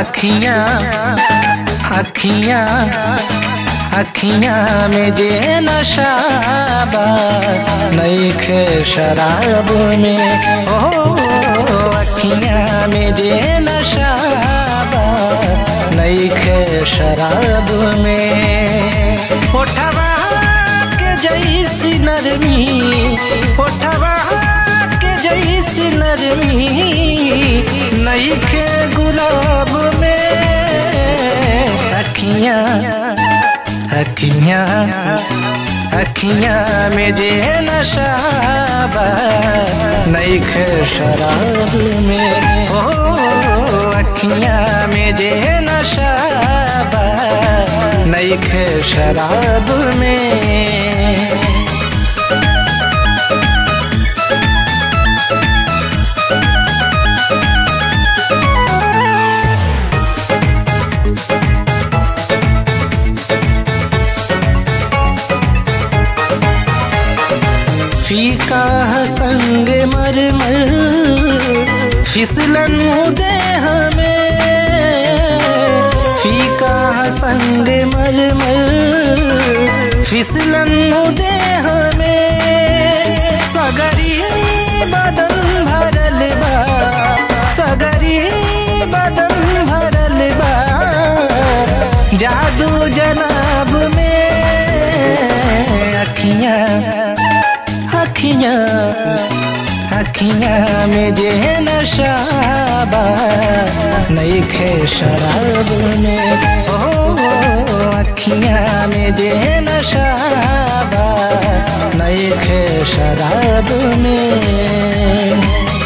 अखियां अखियां अखियां में जे नशाबा नईखे शराब में ओ अखियां में जे नशाबा नईखे शराब में ओठवा के जैसी नरमी ओठवा के जैसी नरमी नईखे गुलाब में अखियां अखियां अखियां में जे नशाबा नईखे शराब में ओ अखियां में जे नशाबा नईखे शराब में फीका संग मर मर फिसलन दे हमें फीका संग मर मर फिसलन दे हमें सगरी बदन भरल बा सगरी बदन भरल बा जादू जनाब में अखियां अखियां अखियां में जे नशाबा नईखे शराब में ओ अखियां में जे नशाबा नईखे शराब में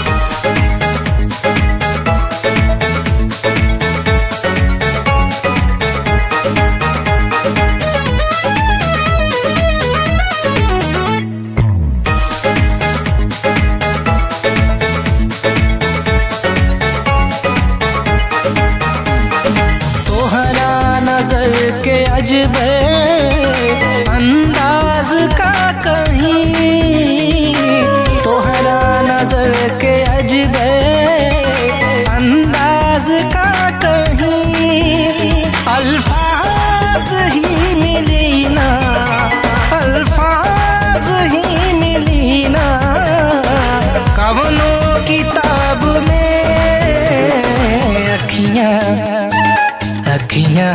तोहरा नजर के अजब अंदाज का कहीं तोहरा नजर के अजब अंदाज का कहीं अल्फाज ही मिली ना अल्फाज ही मिली ना कवनो किताब में अखियां अखियां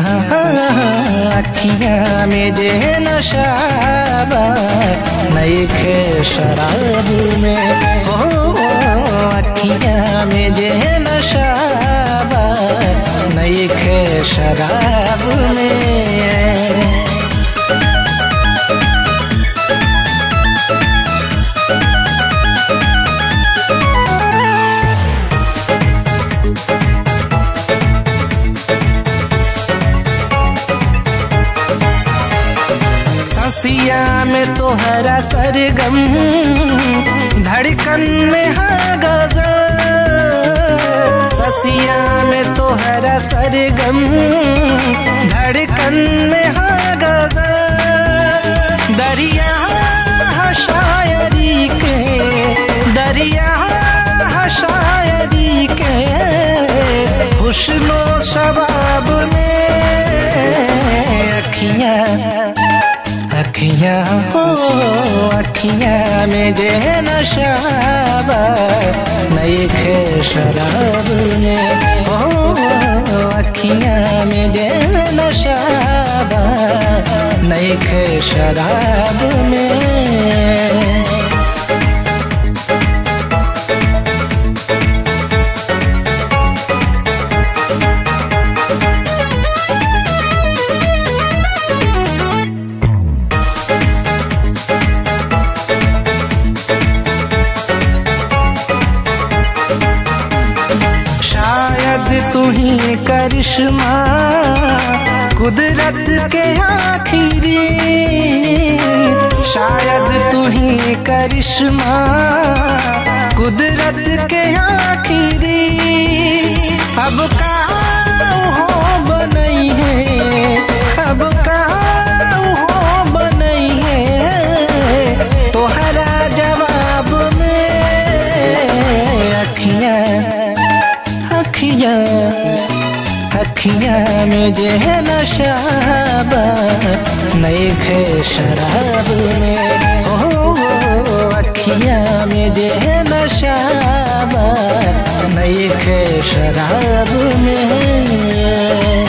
अखियां में जे नशाबा नईखे शराब में ओ अखियां में जे नशाबा नईखे शराब में ससिया में तोहरा सरगम धड़कन में हाँ गजल ससिया में तोहरा सरगम धड़कन में हाँ गजल दरिया हाँ शायरी के दरिया हाँ शायरी के खुशनो शबाब में अखियां अखियां हो अखियां में जे नशाबा नईखे शराब में हो अखियां में जे नशाबा नईखे शराब में शायद तू ही करिश्मा कुदरत के आखिरी शायद तू ही करिश्मा कुदरत के आखिरी अब का हो बनई है अब का हो बनई है तोहरा जवाब में अखियां अखियां अखियाँ में जे नशाबा नहीं खे शराब में ओ अखियाँ में जे नशाबा नहीं खे शराब में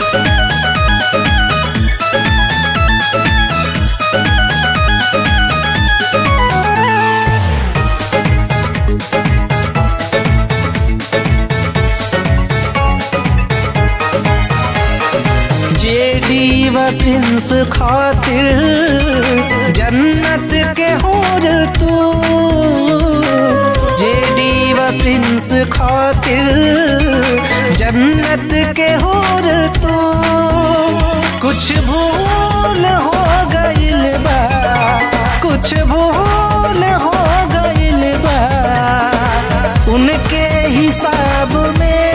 जेडी व प्रिंस खातिर जन्नत के होर तू जेडी व प्रिंस खातिर जन्नत के होर तू कुछ भूल हो गइल बा कुछ भूल हो गइल बा उनके हिसाब में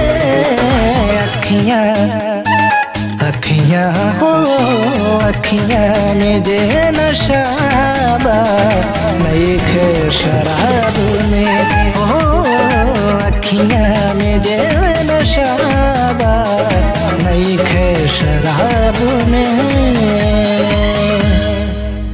अखियाँ अखियाँ हो अखियाँ में जे नशाबा नहीं खे शराब में हो अखियाँ में जे नशाबा नहीं खे शराब में